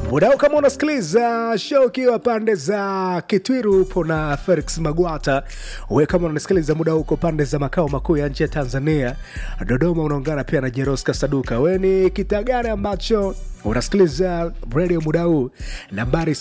Mudau, kama unasikiliza show ukiwa pande za Kitwiru, upo na Felix Magwata. We kama unasikiliza muda uko pande za makao makuu ya nchi ya Tanzania, Dodoma, unaungana pia na Jeroska Saduka. We ni kita gani ambacho unasikiliza redio muda huu? Nambari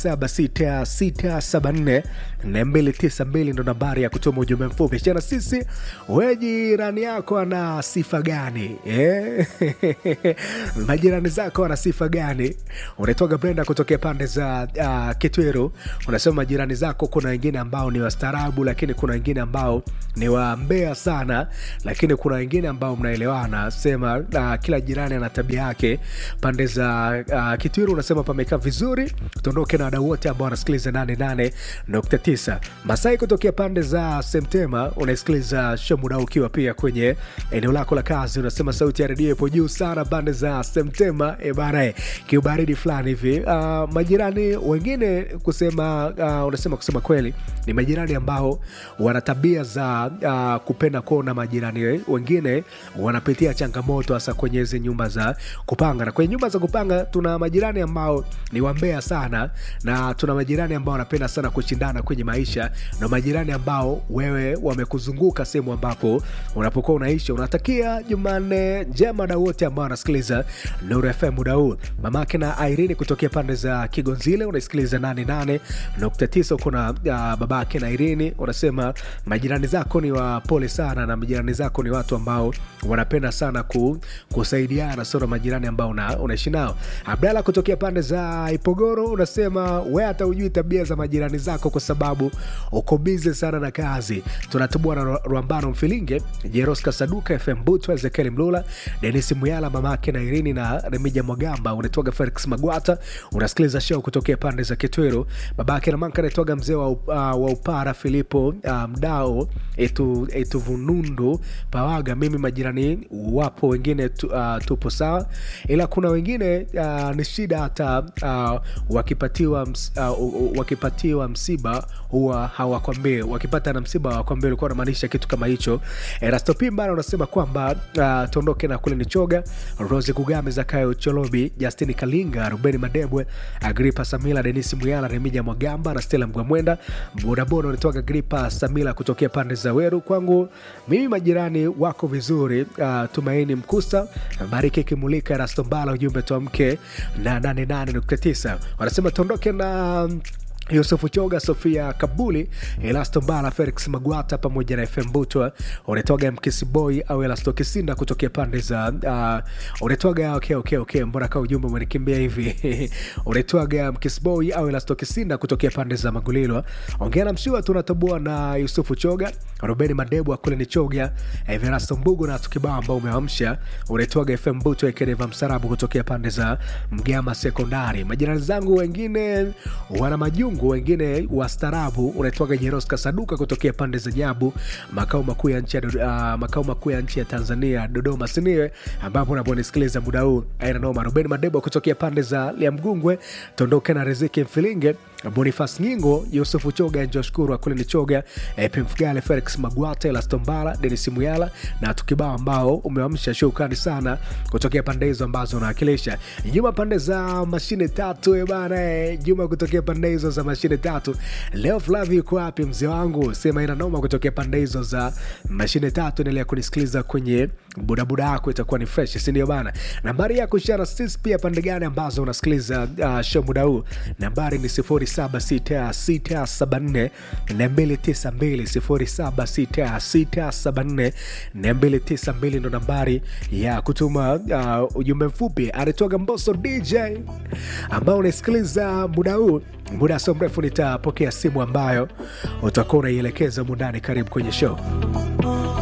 0766742292 ndo nambari ya kutuma ujumbe mfupi chana sisi. We jirani yako ana sifa gani eh? majirani zako ana sifa gani? Unaitwaga Brenda kutokea pande za uh, Kitwiru, unasema majirani zako, kuna wengine ambao ni wastaarabu, lakini kuna wengine ambao ni wambea sana, lakini kuna wengine ambao mnaelewana. Sema uh, kila jirani ana tabia yake. Pande za uh, Kitwiru unasema pamekaa vizuri. Tuondoke na wadau wote ambao wanasikiliza 88.9. Masai kutokea pande za Semtema unasikiliza show muda ukiwa pia kwenye eneo lako la kazi, unasema sauti ya redio ipo juu sana pande za Semtema e bana, eh, kiubaridi fulani hivi. Uh, majirani wengine kusema uh, unasema kusema kweli ni majirani ambao wana tabia za uh, kupenda kuona majirani wengine wanapitia changamoto hasa kwenye hizi nyumba za kupanga. Na kwenye nyumba za kupanga tuna majirani ambao ni wambea sana, na tuna majirani ambao wanapenda sana kushindana kwenye maisha, na majirani ambao wewe wamekuzunguka sehemu ambapo unapokuwa unaishi. Unatakia Jumanne njema na wote ambao wanasikiliza Nuru FM muda huu. Mamake na Irene kutokea pande za Kigonzile unaisikiliza 88.9 uko na uh, babake na Irene unasema majirani zako ni wapole sana, na majirani zako ni watu ambao wanapenda sana ku, kusaidiana, sio majirani ambao una, unaishi nao. Abdalla kutokea pande za Ipogoro unasema we hata ujui tabia za majirani zako kwa sababu uko bize sana na kazi. Tunatubua na Rwambano Mfilinge, Jeroska Saduka, FM Butu, Ezekiel Mlula, Denis Muyala, mamake na Irini na Remija Mwagamba. Unatoga Felix Magwata, unasikiliza show kutokea pande za Kitwero. Babake na manka anatoga mzee wa, uh, wa Upara Filipo uh, Mdao etu, etu Vunundu Pawaga. Mimi majirani wapo wengine tu, uh, tupo sawa, ila kuna wengine uh, ni shida hata uh, wakipatiwa, ms, uh, wakipatiwa msiba huwa hawakwambie, wakipata na msiba hawakwambie. Ulikuwa unamaanisha kitu kama hicho. Erasto Pimba unasema kwamba uh, tuondoke na kule ni choga Rose Kugame, Zakayo Cholobi, Justini Kalinga, Rubeni Madebwe, Agripa Samila, Denisi Muyala, Remija Mwagamba na Stella Mgwamwenda. Bodaboda unatoka Agripa Samila kutokea pande za Weru. Kwangu mimi majirani wako vizuri. Uh, Tumaini Mkusta, Bariki Kimulika, Erasto Mbala, ujumbe tuamke na 88.9 wanasema tuondoke na Yusufu Choga, Sofia Kabuli, Elasto Mbala, Felix Magwata pamoja na FM Butwa. Unatoga Mkisiboy au Elasto Kisinda kutokea pande za uh, unatoga okay, okay, okay. Mbona kaa ujumbe umenikimbia hivi unatoga Mkisiboy au Elasto Kisinda kutokea pande za Magulilo. Ongea na mshua tunatoboa na Yusufu Choga, Robeni Madebu akule ni Choga, Everasto Mbugu na tukibao ambao umeamsha. Unatoga FM Butwa Ekedeva Msarabu kutokea pande za Mgama Sekondari. Majirani zangu wengine wana majungu wengine wastaarabu. Unaitwaga Jeroska Saduka kutokea pande za Nyabu, makao makuu ya nchi ya uh, makao makuu ya nchi ya Tanzania, Dodoma siniwe, ambapo unaponisikiliza muda huu aina noma. Ruben Madebo kutokea pande za Liamgungwe, tondoke na Riziki Mfilinge, Bonifas Nyingo, Yusufu Choga, Njoshukuru Akule ni Choga, Epi Mfugale, Felix Magwate, Lastombala, Denis Muyala na tukibao ambao umewamsha. Shukrani sana kutokea pande hizo ambazo unawakilisha. Juma pande za mashine tatu e bana, Juma kutokea pande hizo za mashine tatu. Leo Flavi yuko wapi mzee wangu? Sema ina noma kutokea pande hizo za mashine tatu. Endelea kunisikiliza kwenye budabuda yako, itakuwa ni fresh, si ndio bana? Nambari ya kushara sisi pia pande gani ambazo unasikiliza uh, show muda huu, nambari ni 076674 292 076674 ndo nambari ya kutuma uh, ujumbe mfupi. Anatoka Mboso DJ ambao unasikiliza muda huu muda so mrefu nitapokea simu ambayo utakuwa unaielekeza mundani. Karibu kwenye show.